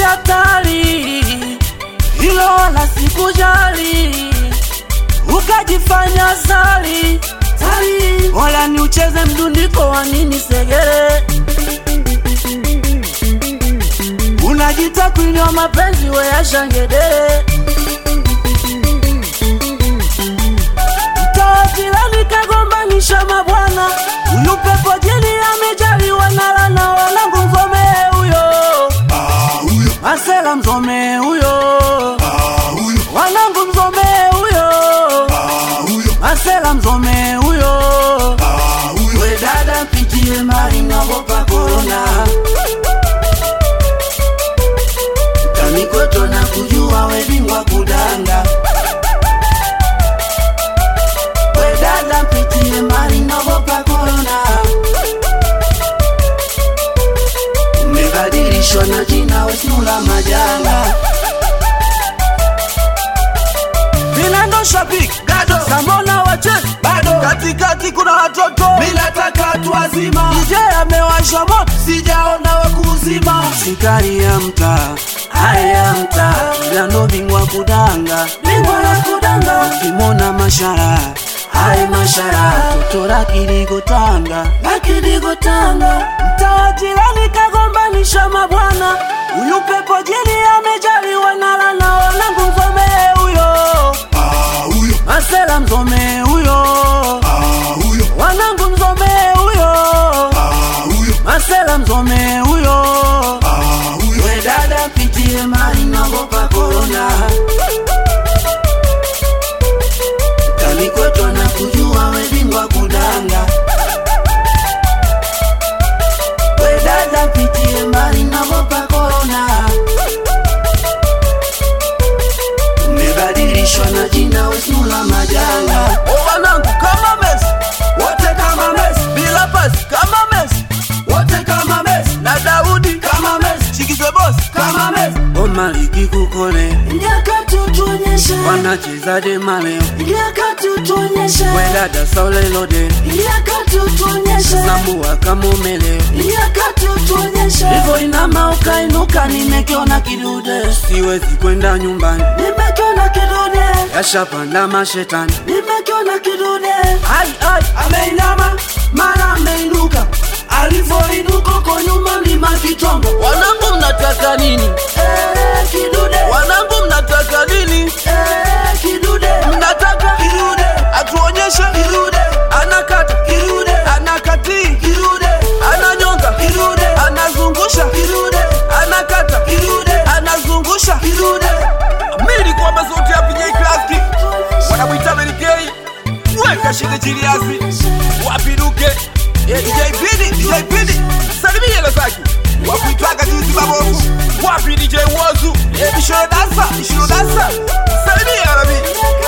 hatari, hilo wala sikujali, ukajifanya sali sali, wala ni ucheze mdundiko wa nini segere, unajita kwini wa mapenzi weyashangedere mtoa jirani kagombanisha mabwana, huyu pepo jini amejaliwa na lana, wanangu mzomee huyo Ah, huyo, Marcela mzomee huyo ah, huyo, wanangu mzomee huyo ah, huyo, Marcela mzomee huyo ah, huyo. we dada mpitie mali naogopa korona tamikweto na kujua we bingwa kudanga we dada mpitie mali naogopa korona umebadilishwa na jina wesnula majanga Vinando shabik Gado. Samona wache Bado. Katikati kuna watoto Mi nataka watu wazima, DJ amewasha moto sijaona wakuzima. Sikari ya mtaa haya ya mtaa Vinando bingwa kudanga Bingwa ya kudanga Kimona mashara Hai mashara Totora kiligo tanga Na kiligo tanga Mtaa jirani kagombanisha mabwana Huyu pepo jini amejaliwa na lana Wanangu mzomee huyo Ah, huyo, Marcela mzomee huyo ah, huyo, wanangu mzomee huyo ah, huyo, Marcela mzomee huyo ah, huyo. we dada mpitie mali naogopa korona talikweto na kujua we bingwa kudanga we dada mpitie mali naogopa korona umebadilishwa na jina wesnula majanga wanangu kama Messi Wote kama Messi, bila pasi kama Messi wote kama Messi, na Daudi kama Messi, Chikizwe boss kama Messi. Goma likikukole wanacheza dema leo we dada saulelode sambua kama umeleo hivyo inama ukainuka nimekiona kidude siwezi kwenda nyumbani yashapanda mashetani ai ai Ameinama mara ameinuka, alivyoinuka kwa nyuma mlima Kitonga. wanangu mnataka nini Eh, kidude, wanangu mnataka nini eh, kidude, mnataka kidude, atuonyeshe kidude, anakata kidude, anakatii kidude, ananyonga kidude, anazungusha kidude, anakata kidude, anazungusha kidude. mili kwamba sauti ya PJ Classic wanamwita Melikei weka shinde chiliazi wapiduke Eh, DJ Pidi DJ Pidi salimia Lasaki wakuitwaga juzi mabovu wapi DJ Wozu Eh, Bishiro Dasa Bishiro Dasa salimia Rabi